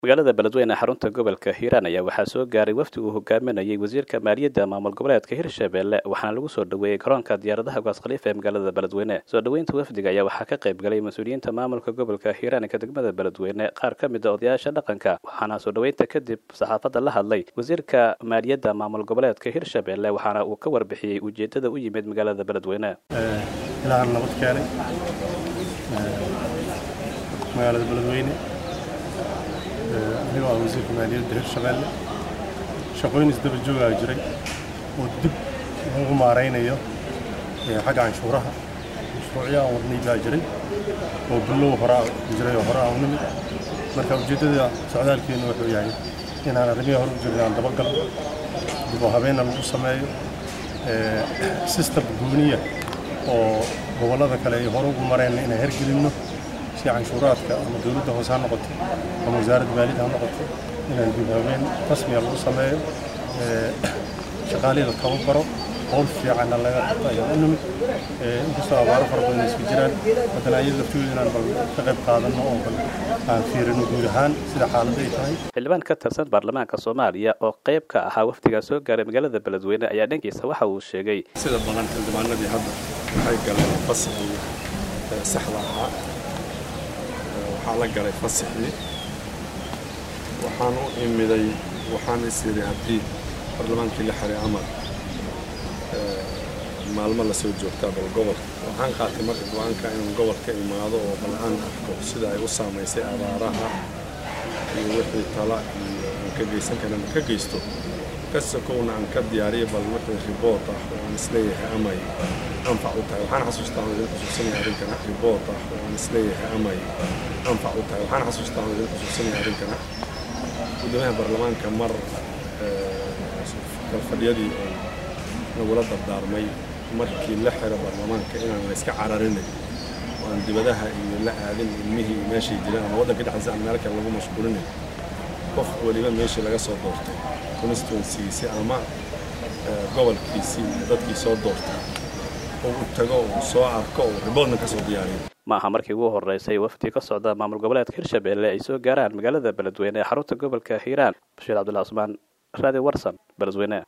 magaalada beledweyne xarunta gobolka hiiraan ayaa waxaa soo gaaray wafdi uu hogaaminayay wasiirka maaliyadda maamul goboleedka hirshabelle waxaana lagu soo dhoweeyey garoonka diyaaradaha gaas khaliifa ee magaalada beledweyne soo dhoweynta wafdiga ayaa waxaa ka qayb galay mas-uuliyiinta maamulka gobolka hiiraan ka degmada beledweyne qaar ka mid a odayaasha dhaqanka waxaana soo dhoweynta kadib saxaafadda la hadlay wasiirka maaliyadda maamul goboleedka hirshabelle waxaana uu ka warbixiyey ujeedada u yimid magaalada beledweyne ilaahan nabad keenay magaalada beledweyne anigoo ah wasiirka maaliyadda hirshabelle shaqooyin isdaba joogaa jiray oo dib lagu maaraynayo xagga canshuuraha mashruucyo aan wadnay baa jiray oo billow horaa jiray oo hore aan u nimid marka ujeeddada socdaalkeennu wuxuu yahay inaan arrimihii hore u jirnay aan dabagalno dib oo habeenna lagu sameeyo system gooniya oo gobollada kale ay hore ugu mareenna inaan hergelinno si canshuuraadka ama dowladda hoose ha noqoto ama wasaaradda maaliyadda ha noqoto inaan dib habeen rasmiga lagu sameeyo shaqaalihii la tababaro howl fiicanna laga qabto ayaan u nimid inkastoo abaaro fara badan isku jiraan haddana ayada laftooda inaan bal ka qayb qaadanno oo bal aan fiirino guud ahaan sida xaaladda ay tahay xildhibaan ka tirsan baarlamaanka soomaaliya oo qayb ka ahaa wafdigaa soo gaaray magaalada beledweyne ayaa dhankiisa waxa uu sheegay sida badan xildhibaanadii hadda waxay galeen fasaxii saxda ahaa waxaa la galay fasaxii waxaan u imiday waxaan is yidhi haddii baarlamaankii la xiray amar maalmo la soo joogtaa bal gobolka waxaan qaatay marka go-aanka inaan gobolka imaado oo bal aan arko sida ay u saamaysay abaaraha iyo wixii tala iyo aan ka geysan karana ka geysto kasakowna aan ka diyaariyo bal wixii riboort ah oo aan isleeyahay amay anfac u tahay waxaan xasuustaa aan idin xusuusanaya arrinkana riboort ah oo aan isleeyahay amay anfac u tahay waxaan xasuustaa aan idin xusuusanaya arrinkana guddoomiyaha baarlamaanka mar kalfadhiyadii oo nagula dardaarmay markii la xiro baarlamaanka inaan la iska cararinay oo aan dibadaha iyo la aadin ilmihii iyo meeshay jiraan ama waddanka dhexdiisa aan meel kale lagu mashquulinay qof weliba meeshii laga soo doortay constituencygiisii ama gobolkiisii iyo dadkii soo doortay oo u tago oo soo arko oo riboodna ka soo diyaariyo ma aha markii ugu horreysay wafdi ka socda maamul goboleedka hirshabelle ay soo gaaraan magaalada beledweyne ee xarunta gobolka hiiraan bashiir cabdullahi cusmaan raadi warsan beledweyne